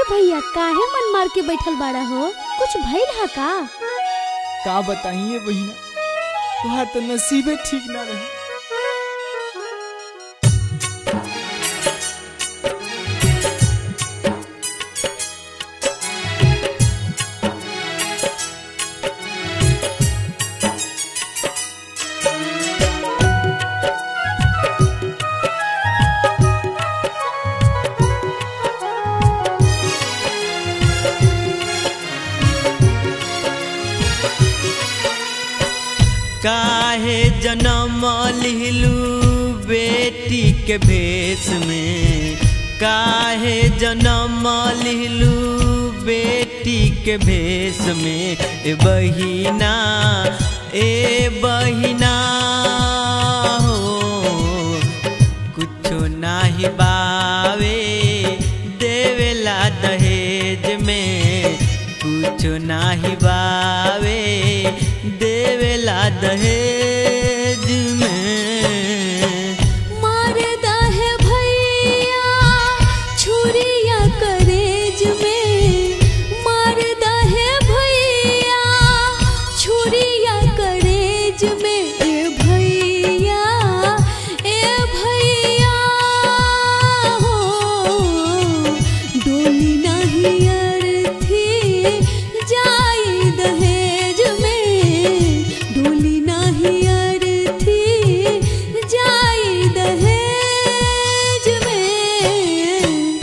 भैया काहे मन मार के बैठल बाड़ा हो कुछ भइल हा का का बताइए बहिना तुहार तो नसीबे ठीक ना रहे काहे जन्म लिहलू बेटी के भेष में काहे जन्म लिहलू बेटी के भेष में ए बहिना ए बहिना हो कुछो नाही बावे देवेला दहेज में कुछो नाही बावे देवेला दहेज में मारदा है भैया छुरिया करेज में मारदा है भैया छुरिया करेज में ए भैया ए भैया हो डोली नहीं अर्थी जाई दहेज में डोली नहीं अर्थी जाई दहेज में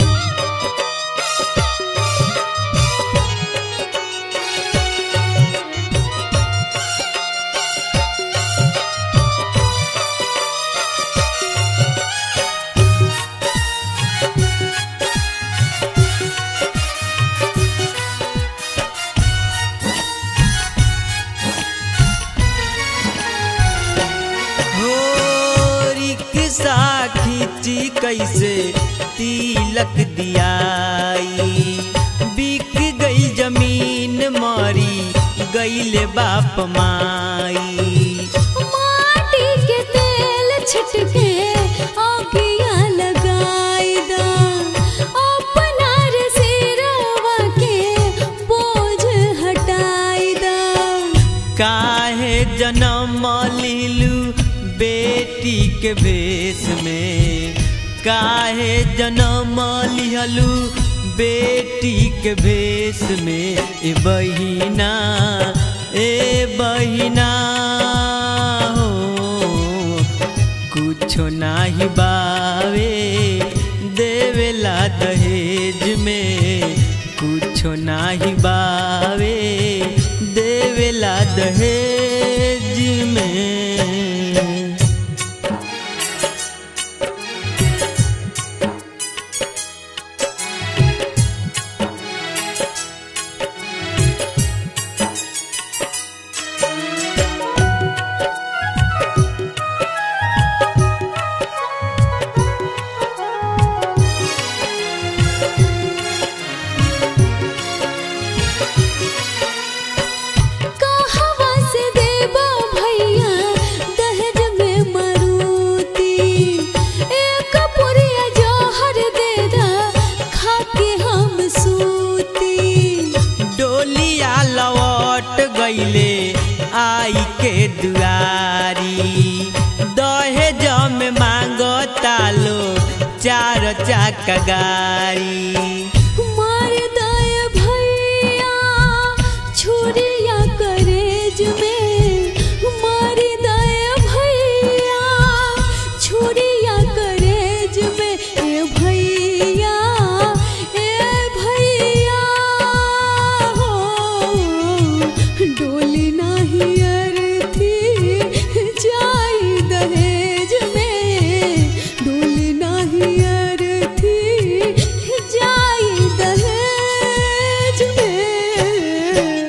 हो रिक्शा खींची कैसे तिलक दियाई बिक गई जमीन मारी गईले बाप माई माटी के तेल छिटके आगिया लगाई दा अपना रे सिरवा के बोझ हटाई दा काहे जन्म लिलू बेटी के भेष में काहे जन्म लिहलू बेटी के भेष में ए बहिना ए बहिना हो कुछो नाही बावे देवेला दहेज में कुछो नाही बावे देवेला दहेज में कहवा से देबो भैया दहेज में मरूती एक पुरिया जौहर दे दा खा के हम सूती डोलिया लौट गईले आई के दुआरी दहेज में मांगो तालो चार चाका गाड़ी मार दाय भैया छुरिया करेज में मार दाय भैया छुरिया करेज में ए भैया ए भैया हो डोली नहीं अर्थी जाई दहेज में डोली नहीं अर्थी जाई दहेज में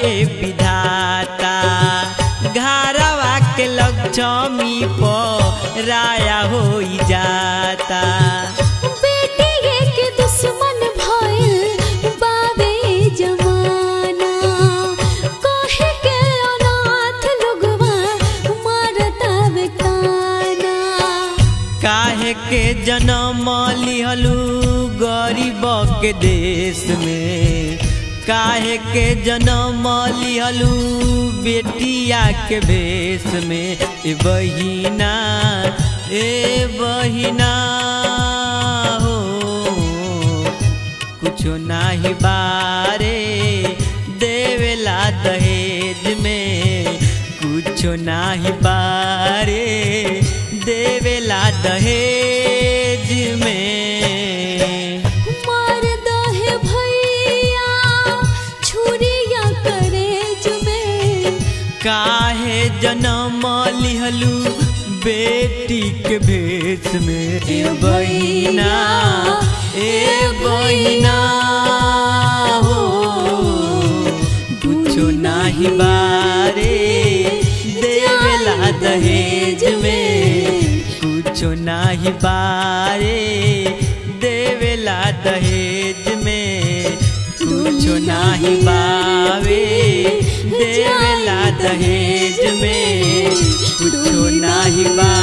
विधाता घरवा के लक्ष्मी पर राया हो जाता बेटिए के दुश्मन भइल बावे जमाना कहे के अनाथ लोगवा मारता बेकाना काहे के जन्म लिहलू गरीब के देश में काहे के जन्म लिहलू बेटिया के भेष में ए बहिना ए बहिना हो कुछो नाही बारे देवेला दहेज में कुछो नाही बारे देवेला दहेज में मार दहे भैया छुरिया करेज में काहे जन्म लिहलू बेटी के भेष में ए बहिना ए बहिना हो कुछो नाही बारे देवेला दहेज में कुछो नाही बारे देवेला दहेज में कुछो नाही बावे देवेला दहेज में कुछो नाही बा